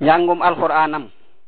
njàngum alxuraanam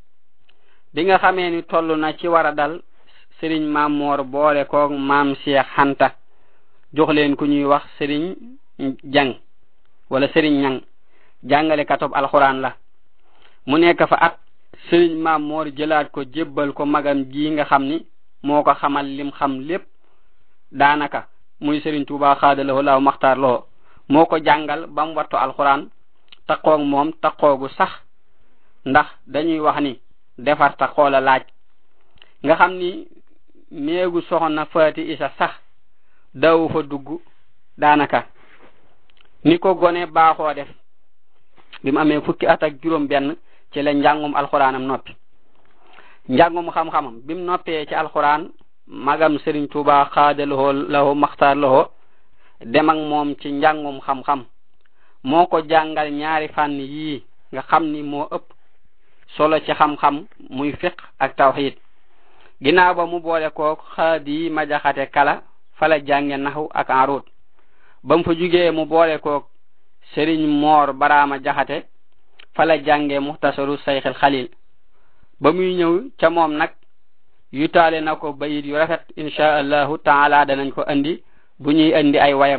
bi nga xamee ni toll na ci war a dal sëriñ maam moor boole koog maam Cheikh Xanta jox leen ku ñuy wax sëriñ jang wala sëriñ ñang jàngale katob alxuraan la mu nekk fa at sëriñ maam moor jëlaat ko jébbal ko magam ji nga xam ni moo ko xamal lim xam lépp daanaka muy sëriñ Tuubaa xaadalawoo laaw maxtaar loo moo ko jàngal ba mu wattu alxuraan taqoog moom taqoogu sax ndax dañuy wax ni defar taqoo la laaj nga xam ni néegu soxna faati isa sax dawu fa dugg daanaka ni ko gone baaxoo def bi mu amee fukki at ak juróom benn ci la njàngum alxuraanam noppi njàngum xam-xamam bi mu noppee ci alxuraan magam Serigne Touba xaadaloo lahu maxtaar lahu dem ak moom ci njàngum xam-xam moo ko jàngal ñaari fànn yii nga xam ni moo ëpp solo ci xam-xam muy fiq ak tawxid ginnaaw ba mu boole koog xaadi ma jaxate kala fala jànge naxu ak arut ba mu fa jugee mu boole koog Serigne Moor Baraama jaxate fala jànge muxtasaru sayxil xalil ba muy ñëw ca moom nag yutaale na ko bayit yu rafet insha allahu taala danañ ko andi bu ñuy andi ay wayam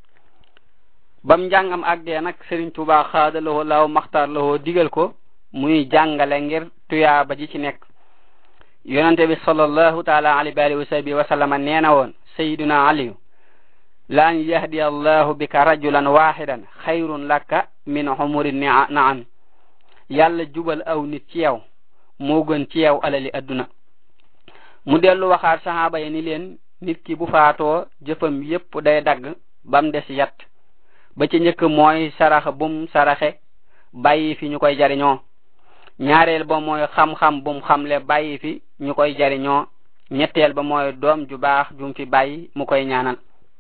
bam njàngam ak dee nag Serigne Touba xaadalawoo law maxtaar lawoo digal ko muy jàngale ngir tuyaaba ji ci nekk yonente bi sallallahu taala alayhi wa alihi wa sahbihi wa sallama nee na woon sayiduna aliyu la an yahdi allahu bika rajulan wahidan xayrun laka min humuri naam yàlla jubal aw nit ci yow moo gën ci yow alali adduna mu dellu waxaat saxaaba yi ni leen nit ki bu faatoo jëfam yépp day dagg bam des yat ba ci njëkk mooy sarax bum saraxe bàyyi fi ñu koy jariñoo ñaareel ba mooy xam-xam bum xamle bàyyi fi ñu koy jariñoo ñetteel ba mooy doom ju baax jum fi bàyyi mu koy ñaanal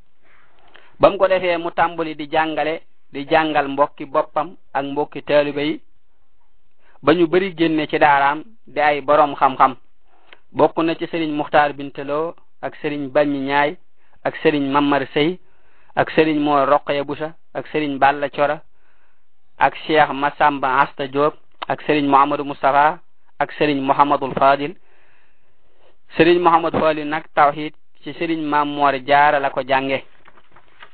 ba mu ko defee mu tàmbali di jàngale di jàngal mbokki boppam ak mbokki taalibe yi ba ñu bari génne ci daaraam di ay boroom xam-xam bokk na ci sëriñ muxtaar binteloo ak sëriñ baññi ñaay ak sëriñ mamar sëy ak sëriñ moo roqaya busa ak sëriñ balla cora ak cheikh masamba asta diop ak sëriñ mohamadou moustapha ak sëriñ mohamadul fadil sëriñ mohamadou fadil nag tawhid ci sëriñ mam moor jaara la ko jànge